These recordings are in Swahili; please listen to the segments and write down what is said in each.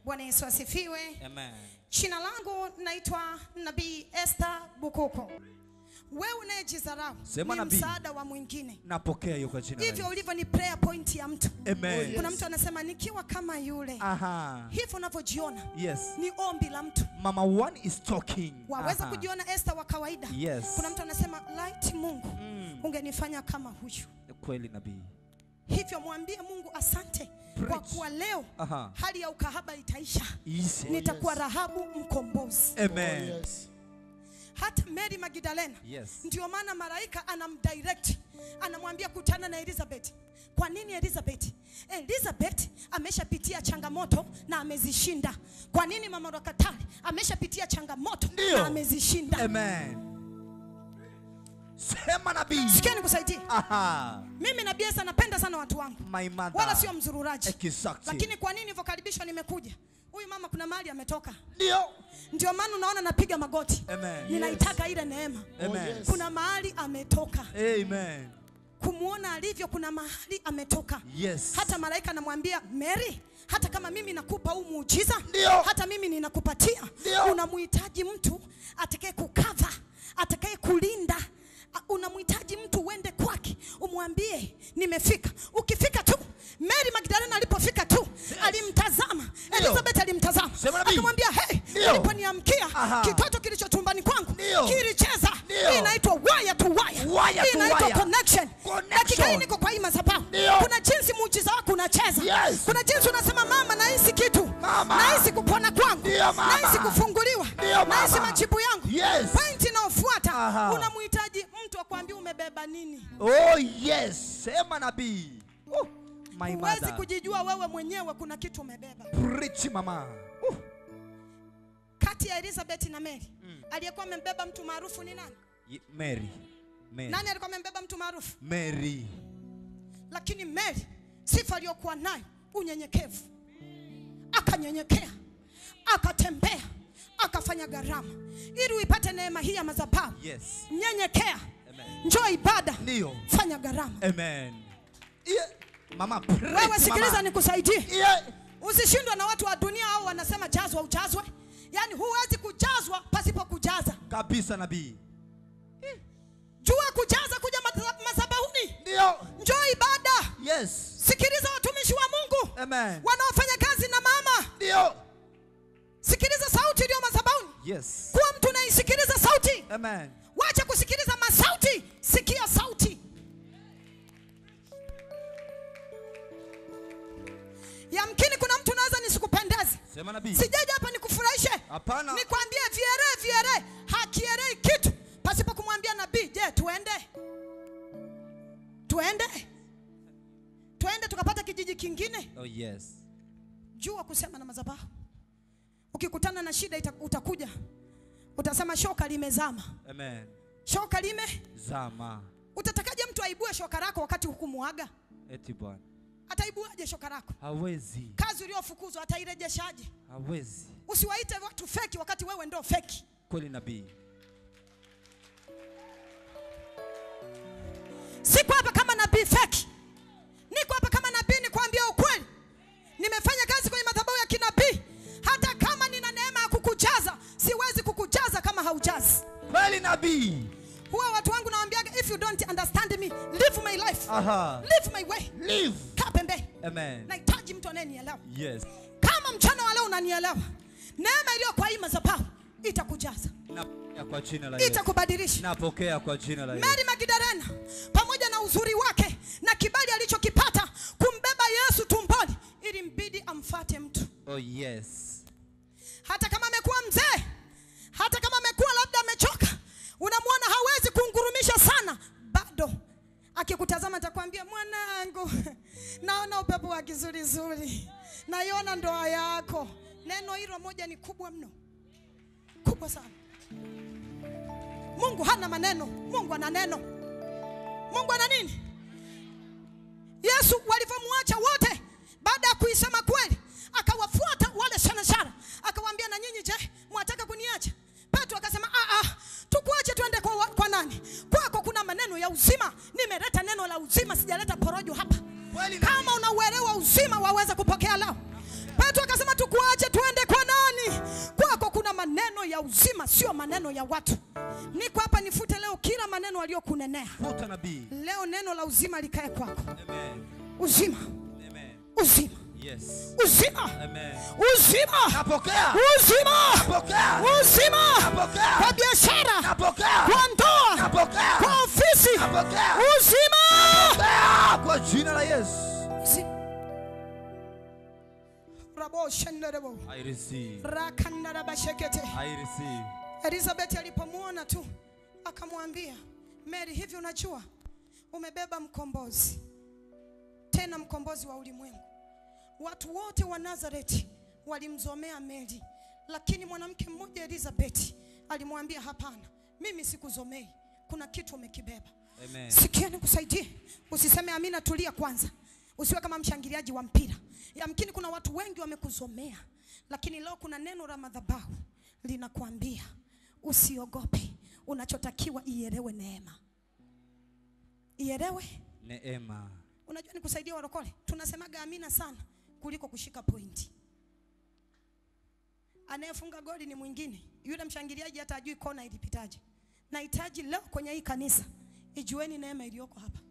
Bwana Yesu asifiwe. Amen. Jina langu naitwa Nabii Esther Bukuku. Wewe unayejidharau Sema ni nabii. msaada wa mwingine. Napokea hiyo kwa jina la Hivyo Yesu. ulivyo ni prayer point ya mtu. Amen. Kuna mtu anasema nikiwa kama yule. Aha. Hivyo unavyojiona Yes. ni ombi la mtu. Mama one is talking. Waweza Aha. kujiona Esther wa kawaida. Yes. Kuna mtu anasema light Mungu Mm. ungenifanya kama huyu. Kweli nabii. Hivyo mwambie Mungu asante kwa Preach. kuwa leo Aha. hali ya ukahaba itaisha. Easy. Nitakuwa Rahabu mkombozi. Amen. Yes. Hata Mary Magdalena Yes. ndio maana malaika anamdirect anamwambia kutana na Elizabeth. Kwa nini Elizabeth? Elizabeth ameshapitia changamoto na amezishinda. Kwa nini mama Rakatari ameshapitia changamoto Ndio. na amezishinda? Amen. Sema nabii. Sikia nikusaidie. Aha. Mimi na Biesa napenda sana watu wangu, My mother. wala sio mzururaji. Exactly. Lakini kwa nini nilivyokaribishwa nimekuja? Huyu mama kuna mahali ametoka, Ndio. ndio maana unaona napiga magoti, Amen. ninaitaka ile neema. Amen. yes. Kuna mahali ametoka, Amen. kumwona alivyo, kuna mahali ametoka. Yes. Hata malaika anamwambia Mary, hata kama mimi nakupa huu muujiza, Ndio. hata mimi ninakupatia, Ndio. unamhitaji mtu atakaye kukava, atakaye kulinda. A- Unamhitaji mtu uende kwake umwambie nimefika. Ukifika tu, Mary Magdalena alipofika tu alimtazama Ndio. Elizabeth, alimtazama Sema nabii. akamwambia, hey, Ndio. aliponiamkia Aha. kitoto kilicho tumbani kwangu Ndio. kilicheza. Ndio. Hii inaitwa wire to wire, Wire hii to inaitwa wire. connection. Connection. Dakika hii niko kwa hii madhabahu, Ndio. kuna jinsi muujiza wako unacheza Yes. kuna jinsi unasema mama, nahisi kitu, Mama. nahisi kupona kwangu, Ndio, mama. nahisi kufunguliwa, Ndio, mama. nahisi majibu yangu. Yes. Pointi inayofuata Aha. unamhitaji mtu akwambie umebeba nini. Oh yes. Sema nabii. Oh, my Huwezi mother. kujijua wewe mwenyewe, kuna kitu umebeba. Preach mama. Oh. Kati ya Elizabeth na Mary aliyekuwa amembeba mtu maarufu ni nani? Ye- Mary. Mary. Nani alikuwa amembeba mtu maarufu? Mary. Lakini Mary sifa aliyokuwa nayo unyenyekevu, akanyenyekea, akatembea, akafanya gharama ili uipate neema hii ya madhabahu. Yes. Nyenyekea, Amen. njoo ibada, Ndio. fanya gharama. Amen. Yeah. Mama preach. Wewe sikiliza, mama. nikusaidie, Yeah. usishindwe na watu wa dunia au wanasema jazwa ujazwe. Yaani huwezi kujazwa pasipo kujaza. Kabisa nabii. Jua kujaza kuja madha- madhabahuni, Ndio. njoo ibada. Yes. Sikiliza watumishi wa Mungu Amen. wanaofanya kazi na mama, Ndio. sikiliza sauti iliyo madhabahuni. Yes. Kuwa mtu unaisikiliza sauti, Amen. wacha kusikiliza masauti, sikia sauti. Yamkini kuna mtu naweza nisikupendeze, Sema nabii. sijaja hapa nikufurahishe, Hapana. nikwambie viere viere, hakierei kitu pasipo kumwambia nabii. Je, tuende tuende tuende tukapata kijiji kingine? Oh yes. Jua kusema na madhabahu. Ukikutana na shida ita, utakuja utasema shoka limezama, Amen. shoka lime. Zama. Utatakaje mtu aibue shoka lako wakati hukumuaga? Eti bwana. Ataibuaje shoka lako? Hawezi. Kazi uliyofukuzwa atairejeshaje? Hawezi. Usiwaite watu feki wakati wewe ndo feki. Kweli nabii. Siko hapa kama nabii feki, niko hapa kama nabii nikwambia ukweli. Nimefanya kazi kwenye madhabahu ya kinabii. Hata kama nina neema ya kukujaza, siwezi kukujaza kama haujazi. Kweli nabii. Huwa watu wangu nawaambiaga, if you don't understand me, live my life, Aha. live my way. Live. Kaa pembeni. Amen. Nahitaji mtu anayenielewa. Yes. Kama mchana wa leo unanielewa, neema iliyo kwa hii madhabahu itakujaza, Napokea kwa jina la Yesu. itakubadilisha. Napokea kwa jina la Yesu. Mary Magdalena pamoja na uzuri wake na kibali alichokipata kumbeba Yesu tumboni, ili mbidi amfate mtu, Oh yes. hata kama amekuwa mzee, hata kama amekuwa labda amechoka, unamwona hawezi kungurumisha sana, bado akikutazama atakwambia, mwanangu, naona upepo wa kizurizuri, naiona ndoa yako. Neno hilo moja ni kubwa mno, kubwa sana. Mungu hana maneno, Mungu ana neno. Mungu ana nini? Yesu walivyomwacha wote, baada ya kuisema kweli, akawafuata wale shanashara, akawaambia na nyinyi je, mwataka kuniacha? Petro akasema a a, tukuache tuende kwa, wa- kwa nani? Kwako kuna maneno ya uzima, nimeleta neno la uzima, sijaleta porojo hapa. Kweli nabii. Kama unauelewa uzima, waweza kupokea lao. Petro akasema tukuache tuende ya uzima sio maneno ya watu niko hapa nifute leo kila maneno aliyokunenea Futa nabii. leo neno la uzima likae kwako Amen. uzima Amen. uzima Yes. uzima Amen. uzima Napokea. uzima Napokea. uzima kwa Napokea. biashara Napokea. kwa ndoa Napokea. kwa ofisi Napokea. uzima Napokea. Kwa jina la Yesu. Uzima. Rabo shenderebo. I receive. Rakandarabashekete. I receive. Elizabeth alipomwona tu akamwambia Mary, hivi unajua umebeba mkombozi, tena mkombozi wa ulimwengu. Watu wote wa Nazareti walimzomea Mary, lakini mwanamke mmoja Elizabeth alimwambia hapana, mimi sikuzomei, kuna kitu umekibeba. Amen. Sikia nikusaidie, usiseme amina, tulia kwanza, usiwe kama mshangiliaji wa mpira. Yamkini kuna watu wengi wamekuzomea, lakini leo kuna neno la madhabahu linakuambia usiogope. Unachotakiwa ielewe neema, ielewe. Neema. Unajua nikusaidia warokole, tunasemaga amina sana kuliko kushika pointi. Anayefunga goli ni mwingine, yule mshangiliaji hata ajui kona ilipitaje. Nahitaji leo kwenye hii kanisa ijueni neema iliyoko hapa.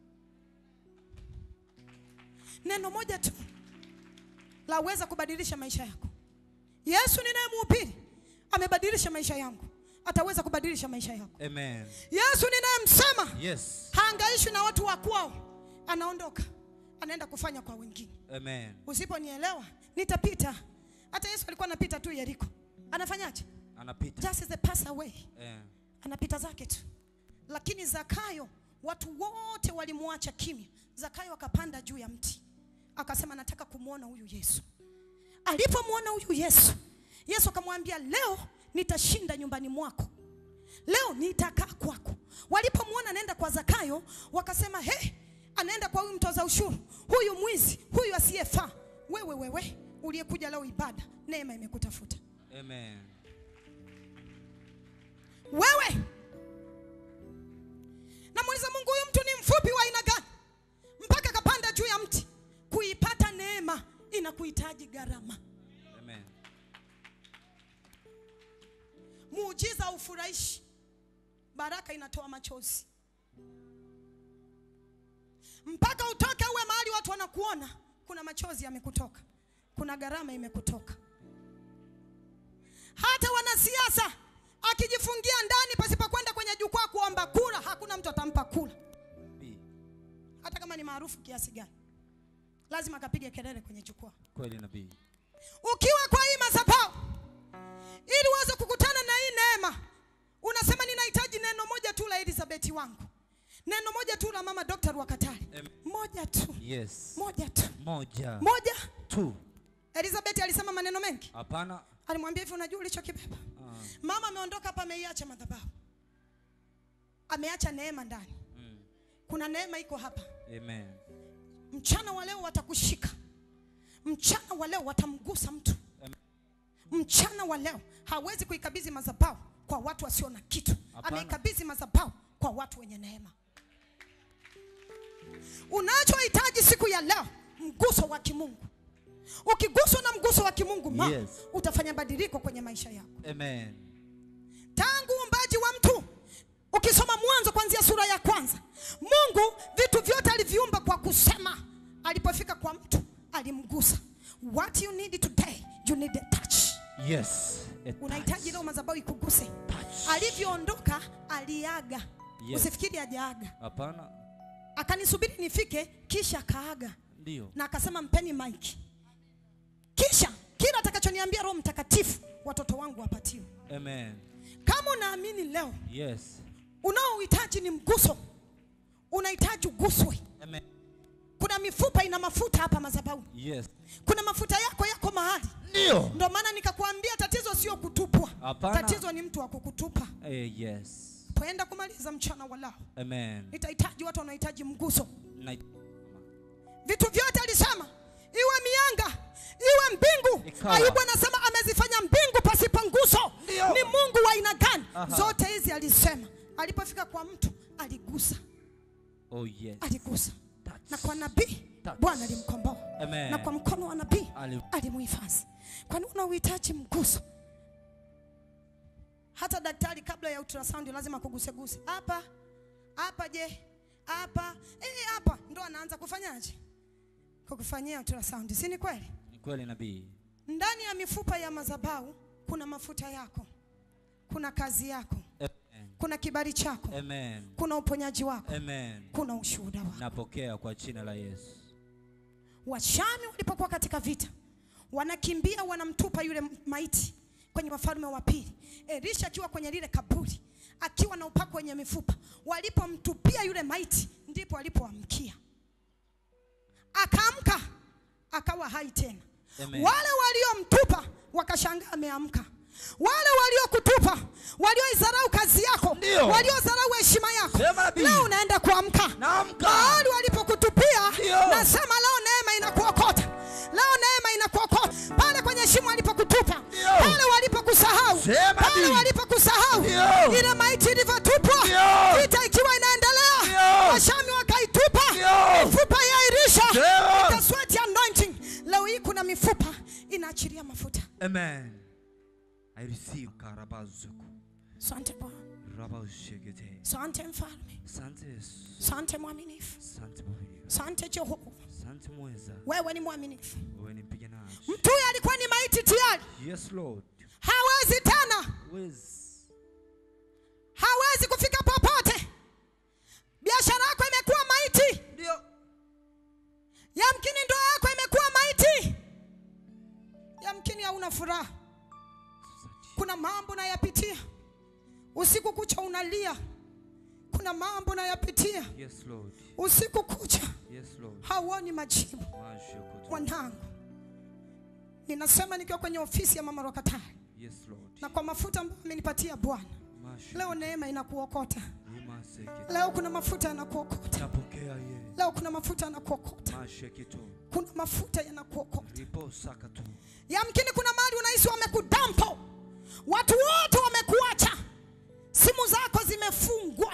Neno moja tu laweza kubadilisha maisha yako. Yesu ninayemhubiri amebadilisha maisha yangu, ataweza kubadilisha maisha yako. Amen. Yesu ninayemsema Yes. haangaishwi na watu wa kwao, anaondoka anaenda kufanya kwa wengine. Amen. Usiponielewa nitapita. Hata Yesu alikuwa anapita tu Yeriko, anafanyaje? Anapita. Just as a pass away, Eh. anapita zake tu. Lakini Zakayo, watu wote walimwacha kimya. Zakayo akapanda juu ya mti, akasema nataka kumwona huyu Yesu. Alipomwona huyu Yesu, Yesu akamwambia leo nitashinda nyumbani mwako, leo nitakaa kwako. Walipomwona anaenda kwa Zakayo, wakasema he, anaenda kwa huyu mtoza ushuru, huyu mwizi, huyu asiyefaa. Wewe wewe uliyekuja leo ibada, neema imekutafuta Amen. wewe. Namuuliza Mungu, huyu mtu ni mfupi wa aina gani mpaka akapanda juu ya mti? Kuipata neema inakuhitaji gharama. Amen. Muujiza haufurahishi, baraka inatoa machozi. Mpaka utoke uwe mahali watu wanakuona, kuna machozi yamekutoka, kuna gharama imekutoka. Hata wanasiasa akijifungia ndani pasipokwenda kwenye jukwaa kuomba kura, hakuna mtu atampa kura, Bi. hata kama ni maarufu kiasi gani, lazima akapige kelele kwenye jukwaa. Kweli nabii. Ukiwa kwa hii madhabahu ili uweze kukutana na hii neema, unasema ninahitaji neno moja tu la Elizabeth wangu, neno moja tu la mama Dr. Wakatari, Amen. moja tu, Yes. moja tu, Moja. moja. Tu. Elizabeth alisema maneno mengi, Hapana. alimwambia hivi, unajua ulichokibeba? Ah. Mama ameondoka hapa, ameiacha madhabahu, ameacha neema ndani. Mm. Kuna neema iko hapa. Amen. Mchana wa leo watakushika, mchana wa leo watamgusa mtu, Amen. mchana wa leo hawezi kuikabidhi madhabahu kwa watu wasio na kitu, Hapana. ameikabidhi madhabahu kwa watu wenye neema. Unachohitaji siku ya leo, mguso wa kimungu. Ukiguswa na mguso wa kimungu ma, Yes. utafanya badiliko kwenye maisha yako. Amen. tangu uumbaji wa mtu ukisoma mwanzo kuanzia sura ya kwanza mungu vitu vyote aliviumba kwa kusema alipofika kwa mtu alimgusa what you need today you need a touch Yes. A unahitaji touch. leo madhabahu ikuguse Touch. alivyoondoka aliaga Yes. usifikiri ajaaga Hapana. akanisubiri nifike kisha akaaga Ndio. na akasema mpeni maiki kisha kila atakachoniambia roho mtakatifu watoto wangu wapatiwe Amen. kama unaamini leo Yes. unaohitaji ni mguso, unahitaji uguswe. Amen. Kuna mifupa ina mafuta hapa madhabahu, Yes. kuna mafuta yako yako mahali. Ndio. Ndio maana nikakwambia tatizo sio kutupwa, Hapana. tatizo ni mtu wa kukutupa. Eh, yes. Poenda kumaliza mchana wa leo, Amen. nitahitaji watu wanaohitaji mguso. Na Vitu vyote alisema, iwe mianga iwe mbingu. Ikawa. Ayubu anasema amezifanya mbingu pasipo nguso. Ndio. Ni Mungu wa aina gani? Aha. Zote hizi alisema. Alipofika kwa mtu aligusa, Oh yes. aligusa Touch. na kwa nabii Touch. Bwana alimkomboa Amen. na kwa mkono wa nabii Ali- alimuhifadhi. Kwani una uhitaji mguso? hata daktari kabla ya ultrasound lazima kuguseguse hapa hapa je hapa eh hapa ndo anaanza kufanyaje kukufanyia ultrasound si ni kweli Ni kweli nabii. ndani ya mifupa ya madhabahu kuna mafuta yako kuna kazi yako Amen. kuna kibali chako Amen. kuna uponyaji wako Amen. kuna ushuhuda wako Napokea kwa jina la Yesu. washami walipokuwa katika vita wanakimbia wanamtupa yule maiti kwenye wafalme wa pili elisha akiwa kwenye lile kaburi akiwa na upako wenye mifupa walipomtupia yule maiti ndipo alipoamkia akaamka akawa hai tena Amen. wale waliomtupa wakashangaa ameamka wale waliokutupa walioidharau kazi yako Ndio. waliodharau heshima yako Sema nabii. leo unaenda kuamka Naamka. mahali walipokutupia Ndio. nasema leo neema inakuokota leo neema inakuokota pale kwenye shimo walipokutupa Ndio. pale walipokusahau Sema pale nabii. walipokusahau Ndio. ile maiti ilivyotupwa Ndio. vita ikiwa inaendelea Ndio. washami wakaitupa Ndio. mifupa ya irisha Sema. the sweat anointing leo hii kuna mifupa inaachilia mafuta Amen. I receive karabazuku. sante bwana Rabaushigete. sante mfalme Asante Yesu. sante mwaminifu Asante Bwana. sante jehova Asante mweza. wewe ni mwaminifu Wewe ni mpiganaji. mtu huyu alikuwa ni maiti tayari Yes Lord. hawezi tena Wezi. hawezi kufika popote biashara yako imekuwa maiti Ndio. yamkini ndoa yako imekuwa maiti yamkini hauna furaha kuna mambo nayapitia usiku kucha unalia kuna mambo nayapitia Yes Lord. usiku kucha Yes Lord. hauoni majibu Mashukutu. mwanangu ninasema nikiwa kwenye ofisi ya mama Rokatari Yes Lord. na kwa mafuta ambayo amenipatia Bwana Mashukutu. leo neema inakuokota Imasekete. leo kuna mafuta yanakuokota Napokea ye. leo kuna mafuta yanakuokota Mashekitu. kuna mafuta yanakuokota Ripo sakatu. yamkini kuna mahali unahisi wamekudampo watu wote wamekuacha simu zako zimefungwa